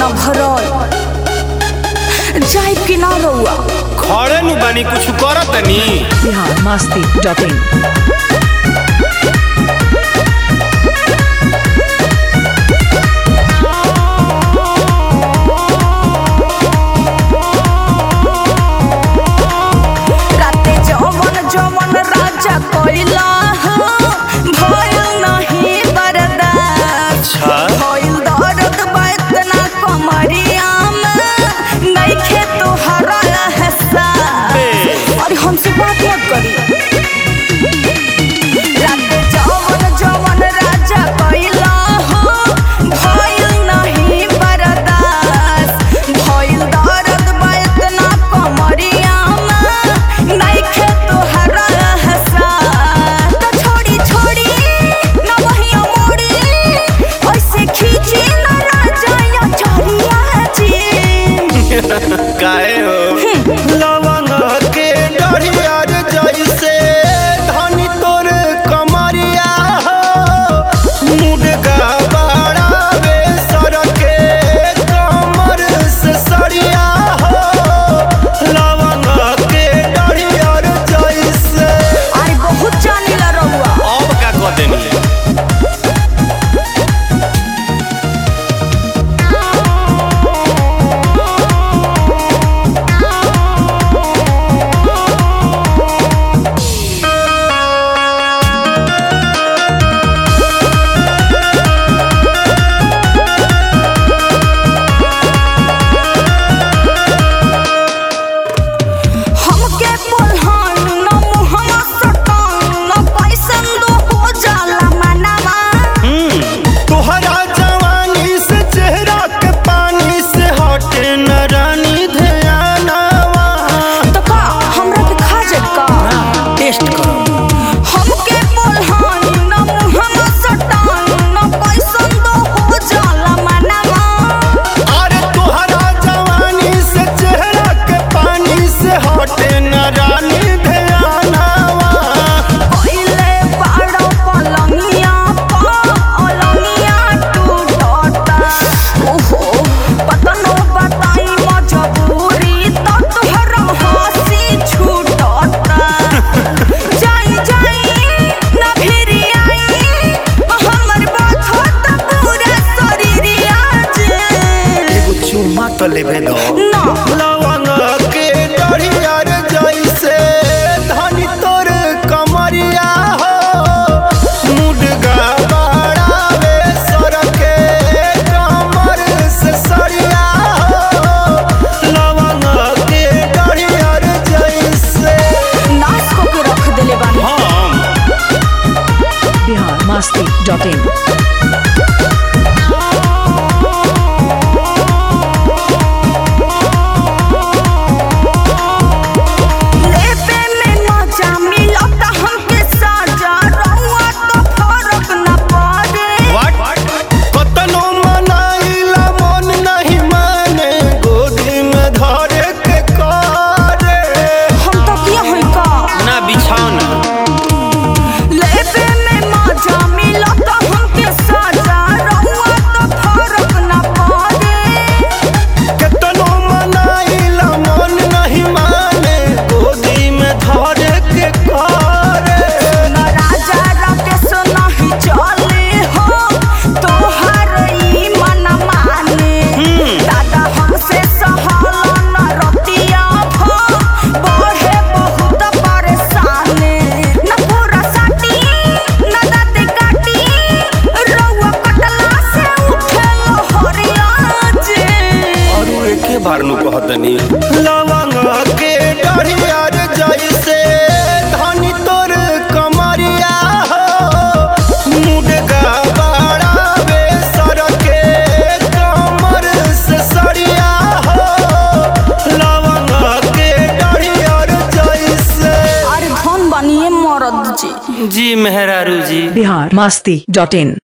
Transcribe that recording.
न भरल जाए कि ना रउआ खड़े नु बानी कुछ करत तनी बिहार मस्ती डॉट इन राते जवन जवन राजा कोइला भइल नहीं बर्दाश्त अच्छा भइल दर्द बा इतना कमरिया में नइखे तोहरा एहसास अरे हमसे बात मत करी राते जवन जवन राजा कोइला भइल नहीं बर्दाश्त भइल दर्द बा इतना कमरिया में नइखे तोहरा एहसास तो छोड़ी छोड़ी न वही मोड़ी ऐसे खींची न राजा या चोरिया जी काहे हो लवंग के डढ़िया रे जैसे धनी तोर कमरिया हो मुर्गा बड़ा बे सरके कमर से सरिया हो लवंग के डढ़िया रे जैसे अरे बहुत जानीला रहुआ अब का कह देनी हमके बोलहन न मुहना सटन न पैसन दो हो जाला मनवा तोहरा जवानी से चेहरा के पानी से हटे न रानी ध्यानवा तो का हमरा के खा जाए का टेस्ट करो हमके बोलहन न मुहना सटन न पैसन दो हो जाला मनवा अरे तोहरा जवानी से चेहरा के पानी से हटे न रानी ध्यानवा पहिले बाड़ो पलंगिया पा अलंगिया टूटता ओहो पता न बताई मजबूरी तो तोहरा हंसी छूटता जाई जाई ना फिरी आई हमर बात होता पूरा शरीरिया जे एगो चुम्मा तो लेबे दो ना लवंग के डढ़िया रे जैसे धनी तोर कमरिया हो मुर्गा बड़ा बे सरके कमर से सरिया हो लवंग के डढ़िया रे जैसे नाच को के रख देले बानी हम बिहार मस्ती डॉट इन लेबे में मजा मिलता हमके साजा रहुआ तो फर्क न पड़े कतनो मनाइला मन नहीं माने गोदी में धरे के करे हम तो किया होई का ना बिछौना लेबे में मजा मिलता हमके साजा रहुआ तो फर्क न पड़े केतनो मनाइला मन नहीं माने गोदी में धरे के करे न राजा राकेश नहीं चले हो तोहर ई मन माने दादा हमसे सहल न रतिया भो बढ़े बहुत परेशानी न पूरा साटी न दाँत काटी रउआ कटला से उठे हरिया जे और एके बार नु कहतनी लवंग के डढ़िया रे जैसे धनी तोर कमरिया हो मुर्गा बड़ा बे सरके कमर से सरिया हो लवंग के डढ़िया रे जैसे अरे धन बनिए मरद जी जी मेहरारू जी बिहार मस्ती डॉट इन